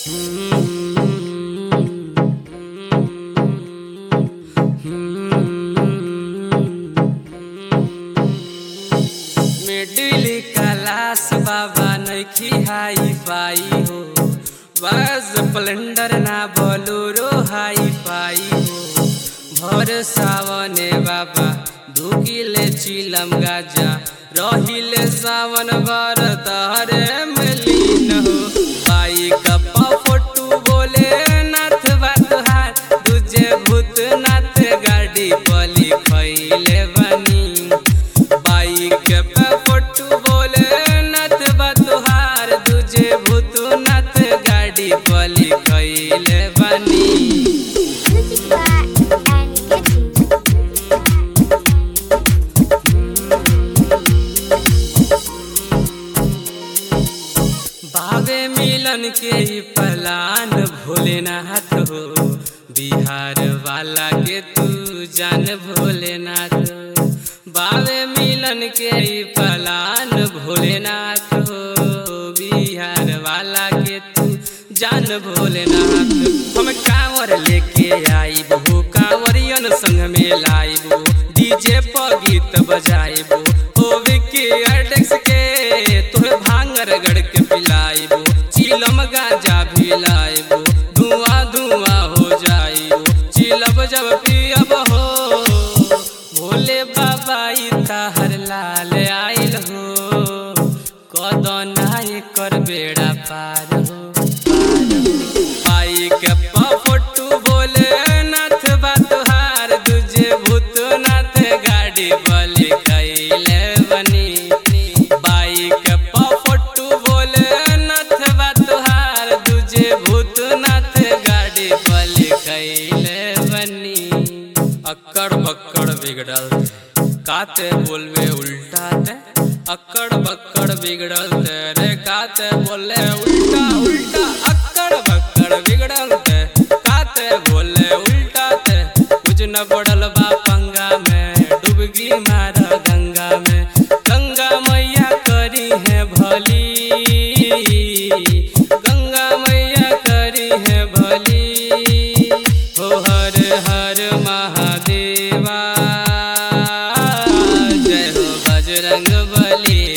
Middle class बाबा नइखी hi fi हो बस स्प्लेंडर ना बोलोरो हाई फाई हो भर सावने बाबा धुकिले चिलम गाजा रहिले सावन बर तहरे मिलीन हो बाइक फोटू बोले नाथ बात हार तुझे भूतनाथ गाड़ी पली खैले बनी बाइक पे फोटू बोले नाथ बतुहार तुझे भूतनाथ गाड़ी पली खैले बनी Music Bar and Kitchen. बाबे मिलन के ही पलान भोलेनाथ हो बिहार वाला के तू जान भोलेनाथ बाबे मिलन के ही पलान भोलेनाथ हो बिहार वाला के तू जान भोलेनाथ हम कांवर लेके आईब हो कांवरियन संग में लाइब डीजे पर गीत बजाइब ओ विकी अडेक्स के तोहे भांगर गड़ के पिलाइब चिलम गांजा भी लाइब धुआं धुआं हो जाइब चिलब जब पियब हो भोले बाबा ई ताहर लाल आइल हो कदना एकर बेड़ा पार हो आई के फोटू बोले नाथ बतहार तुझे भूतनाथ गाड़ी बलि कैले बनी बाइक फोटू बोले नाथ बतहार तुझे भूतनाथ गाड़ी बलि कैले बनी अक्कड़ बक्कड़ बिगड़ल काते बोलवे उल्टा ते अक्कड़ बक्कड़ बिगड़ल ते रे काते बोले उल्टा उल्टा अक्कड़ बक्कड़ बिगड़ल ते काते बोले उल्टा ते कुछ न पड़ल बा पंगा में डुबकी मार गंगा में गंगा मैया करी है भली गंगा मैया करी है भली हो हर हर महादेवा जय हो बजरंग बली